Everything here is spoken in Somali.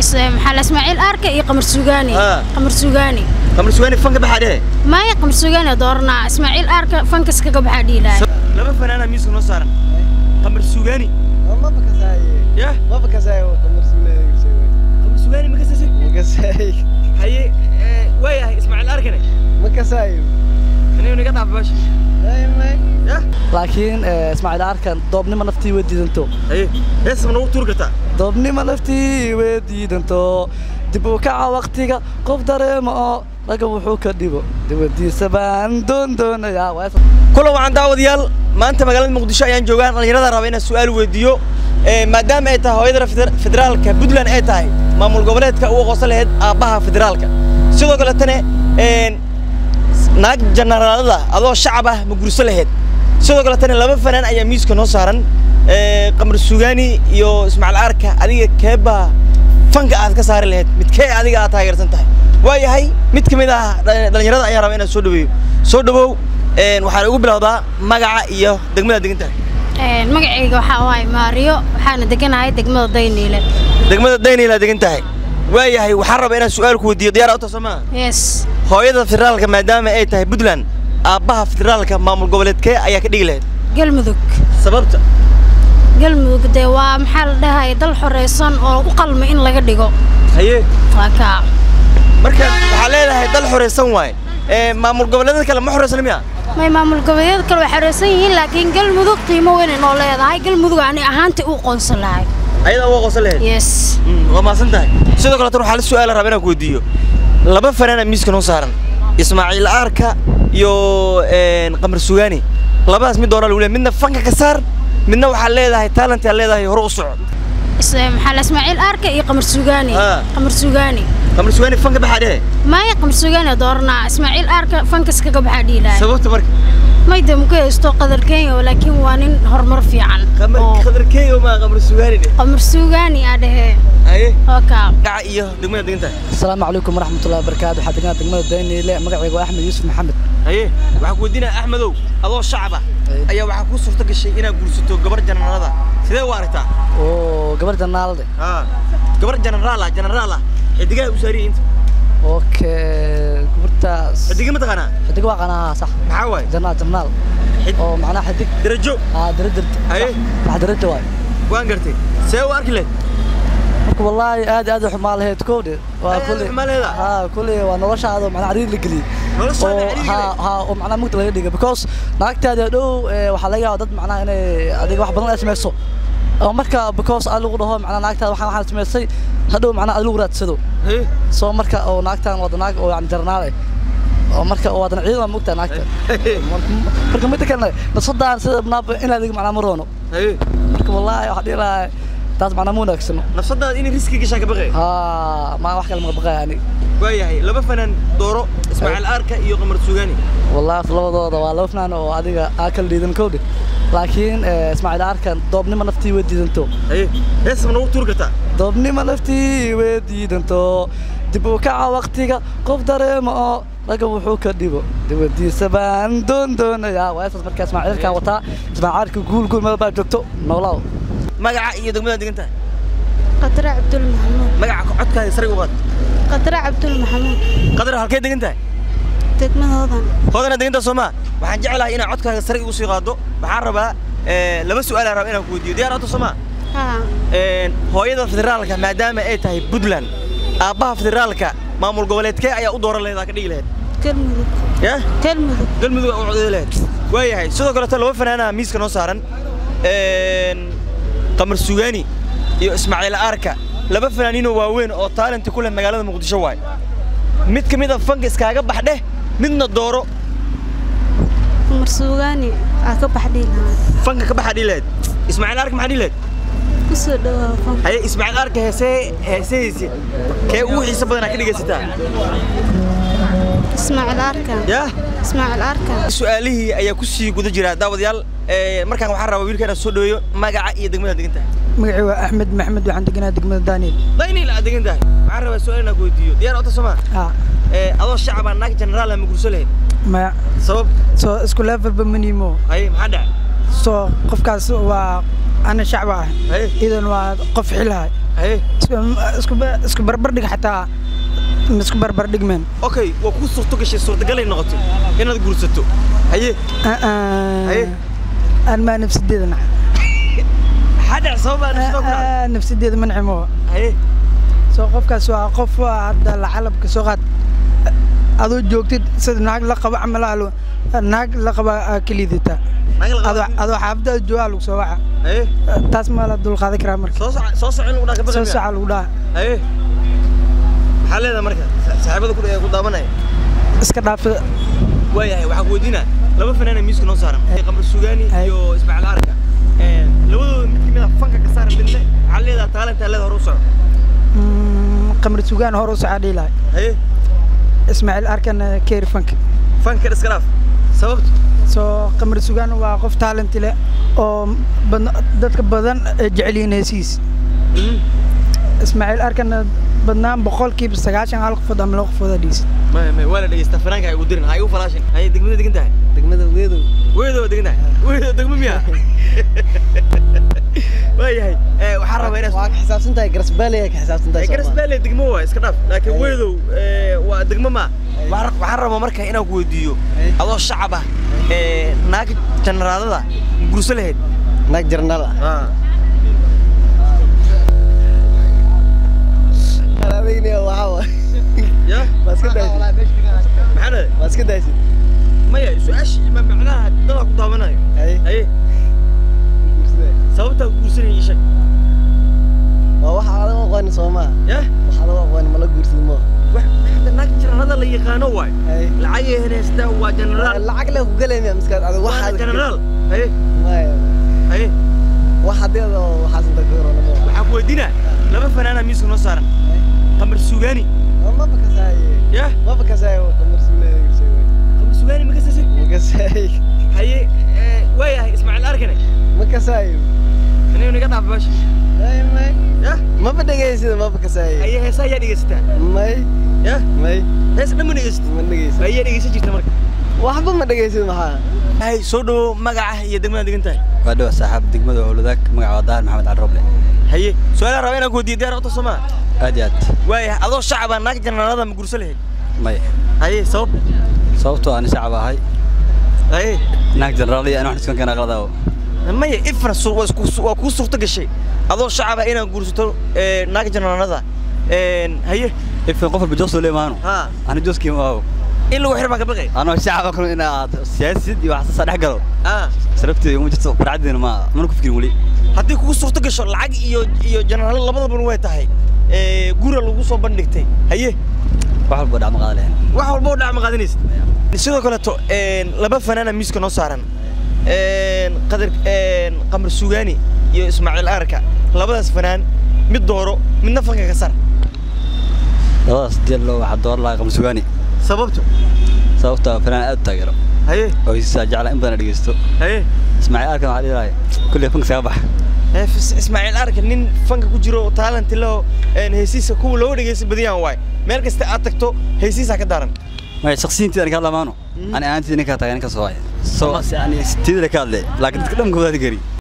maxaa la ismaaciil arka iyo qamar sugaani Ah. qamar sugaani qamar sugaani fanka baxaa dhehe maya qamar sugaani dooranaa ismaaciil arka fankas kaga baxaa dhiilaya laba fanaana miiska noo saaran qamar sugaani ما بكساي yah ما بكساي وقمر سولي qamar sugaani ma kasasid مكساي haye waayahay ismaaciil arkane مكساي anigu naga dhaaf baasha دايما yah laakiin eh, ismaaciil arkan doobnimo naftii way diidanto haye hees ma nagu tuuri kartaa doobnimo naftii way diidanto dib u kaca waqtiga qof dareema oo ragga wuxuu ka dhibo dibadiisa baan doon doonayaa Waa is- kulan wacan daawadayaal maanta magaalada muqdisho ayaan joogaa dhallinyarada raba inaan su-aal weydiiyo Eh, maadaama ay tahay hooyada feder- federaalka puntland ay tahay maamul goboleedka ugu aqoonsan lahayd aabbaha federaalka sidoo kaletana een, naag janaraalada adoo shacab ah ma gurso lahayd sidoo kaletana laba fanaan ayaa miiska noo saaran Eh, qamar sugaani iyo ismaaciil arka adiga keebaa fanka aad ka saari lahayd midkee adiga aad taageersan tahay waayahay mid ka mid ah dhalin- dhallinyarada ayaan rabaa inaan soo dhaweeyo soo dhawow een, waxaan ugu bilowdaa magaca iyo degmada degan tahay magacayga waxaa waaye maariyo waxaana deganahay degmada dayniile degmada daynayla degan tahay waayahay waxaan rabaa inaan su-aal ku weydiiyo diyaar auta soo maaha yes hooyada federaalka maadaama ay tahay puntland aabbaha federaalka maamul goboleedkee ayaa ka dhigi lahayd galmudug sababta galmudug dee waa maxaa la dhahay dal xoreysan oo u qalma in laga dhigo haye waa kaa marka waxaa leedahay dal xoreysan waaye ee maamul goboleedada kale ma xoreysan miya may maamul goboleedyada kale way xoreysan yihiin laakiin galmudug qiimo weyn ay noo leedahay galmudug ani ahaantii u qoonsan lahay ayada uga qosan lahayd yes Mm, waa mahadsan tahay sidoo kaleetan waxaa la su-aala rabaa inaan ku weydiiyo laba fanaana miiska noo saaran ismaaciil aarka iyo een, qamar sugaani labadaas mid doona lagu leeyahay midna fanka ka saar midna waxaa leedahay talent aa leedahay hore u soco Is- maxaa la ismaaciil arka iyo qamar sugaani Ah. qamar sugaani qamar sugaani fanka baxaa dhehe maya qamar sugaani dooranaa ismaaciil arka fankas kaga baxaa dhiilaya sababta marka mayda muku haysto qadar kenya laakiin waa nin horumar fiican qamar oo qadarkeeyo maa qamar sugaani dheh qamar sugaani aa dhahee haye oo kaa gaca iyo degmada degan tahay asalaamu calaykum waraxmatullahi wabarakaatu waxaa deganaa degmada dayniile magacayga waa axmed yuusuf maxamed haye waxaan ku weydiinaya axmedow adoo shacab ah Haye. ayaa waxaa kuu suurto gashay inaad guursato gabar janaraalada sidee u aragtaa oo gabar janaalde ها gabar generaal ah generaal ah xidigaha u saariye inta okay gabartaas xidiga ma taqaanaa xidig waa qanaha sax maxaa waaye janaal janaal Xid- oo macnaha xidig darajo aa darajar Haye. wax daraja waay waan gartay see u arki lahayd marka wallaahi aad iyo aad u xumaa lahayd kowdhe waa Aad kulli xumaa leedahay? haa kulli waa noloshaada oo macnaha cariir la geliyey Noloshaada oo cariir haa geliyey? haa oo macnaha mugda laga dhigay because naagtaada dhow ee, waxaa laga yaabaa dad macnaha inay adiga wax badan ay samayso oo marka because aad lagu dhaho macnaha naagtaada waxaan waxaan samaysay hadhow macnaha aad lagu raadsado Haye. soo marka oo naagtaan wada naag oo yani jarnaal eh oo marka oo wadan ciidan mugtaa naagta Marka- marka midda kalena nasadaan sida naaba in adiga macnaha ma roono Haye. marka wallaahi waxaa dhihi lahaa taas macnaha ma wanaagsano nafsadaada inay riski gashaa ka baqay ها ما واحد كلمة بقى يعني waayahay laba fanaan dooro ismaaciil aarka iyo qamar sugaani والله في لبضة waa laba فنان oo adiga aa kala dhiidan kowdhe laakiin eh, ismaaciil arkan doobnimo naftii way diidanto haye hees ma nagu tuuri kartaa doobnimo naftii way diidanto dib u kaca waqtiga qof dareema oo ragga wuxuu ka dhibo dibadiisa baan doon doonayaa waa isaas markaa ismaaciilkan wataa ismaaciilka guul guul meel baa joogto noolaaw magaca iyo degmada degan tahay qadra cabdul maxamuud magaca codkaada sare u qaad qadra cabdul maxamuud qadar halkee degan tahay degmadoodan hoodana degan tahay soo maa waxaan jeclahay inaad codkaaga sare igu sii qaado waxaan rabaa eh, laba su-aal aan rabaa inaan ku weydiiyo diyaar auto soo maa haa Een, hooyada federaalka maadaama ay tahay puntland aabbaha federaalka maamul goboleedkee ayaa u dooran lahayd aa ka dhigi lahayd galmudug ya galmudug galmudug aa u codeyn lahayd waayahay sidoo kaleeto laba fanaanaha miiska noo saaran Een, qamar sugaani iyo ismaaciil aarka laba fanaaniinoo waaweyn oo taalenti ku leh magaalada muqdisho waay mid ka mid a fanka iskaaga baxdheh midna dooro qamar suugaani aa ka baxdhihi lahaa fanka ka baxa dhigi lahayd ismaaciil aarka maxaa dhigi lahayd kusoo dhawaa fanka haye ismaaciil aarka heesee heesahaysi kee ugu xiiso badanaa ka dhigaysataa ismaaciil arkan yaa ismaaciil arkan su-aalihii ayaa ku sii guda jira daawadayaal Ee, markaan waxaan rabaa wiilka inaan soo dhaweeyo magaca iyo degmada degan tahay magacii waa axmed maxmed waxaan deganaa degmada daaniel daynil aad degan tahay waxaan rabaa su-aal inaan ku weydiiyo diyaar ota soma haa adoo shacaba naag generaal ma gurso lahayd maya sabab soo isku levelba manimo haye maxaa dhacay soo qofkaas waa ana shacba ah haye idan waa qof xilahay haye isku- isku ba- isku barbardhig xataa ma isku barbardhigmeen okay waa kuu suurto gashay suurtagalay noqotay inaad guursato haye Haye. aan maa nafsadeeda nac maxaa dhec sababaa nafsada ku dhacday nafsadeeda mancimo haye soo qofkaas waa qof waa hadda lacalabka soo qaad adoo joogtid sida naag la qabo camal alo naag la qaba aa ka liidata naga la adoo qabo adoo xaafadda joogaa lagu soo waca haye taas maa la dulqaadan karaa marka soo soco soo soco in lagu dhaha ka soo baqay saca lagu dhaha haye maxaa leedahay marka sa- saaxiibada ku ku daawanaya iska dhaafa waayahay waxaan ku weydiinaa laba fanaana miiska noo saaran qamar sugaani Ay. iyo ismaaciil arka labadooda mid kamid a fanka ka saaran midna waxaa leedahay taalantaa leeda hore u soco Mm, qamar sugaan hore u socaa dhihi lahay haye ismaaciil arkan keeri fanka fanka iska dhaaf sababta soo qamar sugaan waa qof taalenti leh oo badna- dadka badan ay jecel yihiin heesihiis ismaaciil arkan badnaan boqolkiiba sagaashan hal qofood ama laba qofood aa dhiisid maya maya waa la dhegeystaa fanaanka ha igu dirin ha igu falaashin haye degmada degan tahay degmada weedow weedo degan tahay weedo degmo miya waayahay eh, waxaan rabaa inaad waa ka xisaabsan tahay garasbaale ka xisaabsan Eh, garas baale degmo waa iska dhaaf laakiin weedow eh, waa degmo ma waxaan waxaan rabaa marka inaan ku weydiiyo Ay. adoo shacab ah eh, naag janaraadada gurso lahayd naag jarnaal ah adayna waxaa waa ya waa iska daysid maxaa dhahay waa iska daysid maya su-aashii ma macnaha dadaa ku daawanayo haye haye sababtaa ku guursanaya ii sheeg waa waxa adag aqooni soomaa ya waxa adag aqooni mala guursid mo wax hadda naag janaraada la yaqaano waay haye lacagay heneystaa waa janaraal lacag le ku galaymiya miskaad adag waa waxa janaraal haye maya haye wax hadeeda oo waxaas inta ka hor oo waxaan ku weydiinaa laba fanaana miiska noo saaran qamar sugaani ma bakasaaye ya ma bakasaaye qamar suulee qamar sugaani ma kasasid ma kasaaye haye eh, waayahay ismaaciil arkane ma kasaaye anigu naga dhaaf baasha may may ya ma badhagaysid ma bakasaaye haye heesaa ayaa dhegeysataa may ya may hees dhan ma dhegeysatid ma dhagaysid ayaa dhegeysan jirta marka waxba ma dhagaysid maxaa hay soo dhawo magaca iyo degmada degan tahay waa dhawa saaxiib degmada howladaag magaca waa dahar maxamed cali roble haye su-aalaha raba inaan ku weydiiyo diyaar wata soomaa aad iyo aad waayahay adoo shacaba naag janaraada ma gurso lahayd may haye sabab sababtoo aan shacab ahay haye naag jenaraal iyo aan wax iskan kana aqladaawo maya ifra su- waa isku- waa kuu suurto gashay adoo shacaba inaad guursato eh, naag janaraada haye ifin qof walba joosoo leemaano ha ani jooskii maaho in lagu xir baa ka baqay anoo shacaba kale in aad siyaasid iyo waxsaasa dhex galo ah sarabteeda uma jirto farcaddeena ma mana ku fikirin weli haddii kugu suurto gasho lacag iyo iyo janaraalo labadaba way tahay Eh, gura lagu soo bandhigtay haye wax walba dhacma qaada lahayn wax walba oo dhac ma qaadanaysid sidoo kaleeto een, laba fanaana miiska noo saaran Een, qadar een, qamar sugaani iyo ismaaciil arka labadaas fanaan mid dooro midna fanka ka sar labadaas deel loo waxaa door lahaa qamsugaani sababto sababtoo ah fanaan aad u taageero haye oo hiisaa jecla in badan dhegeysto haye ismaaciil arkan waxaa dhihi lahay kulley fanka saga bax Eh, Fis- ismaaciil arka nin fanka ku jiro oo talent leh oo een, heesiisa kuwa loo dhegeysta badiyaan waay meel kasta aad tagto heesiisa ka daran maya shaksiyiintii aan ka hadlamaano ani ahaantii ninkaa taagan ninka soo haya so yani tiidale ka hadle laakiin dadka dhan koodaadi gari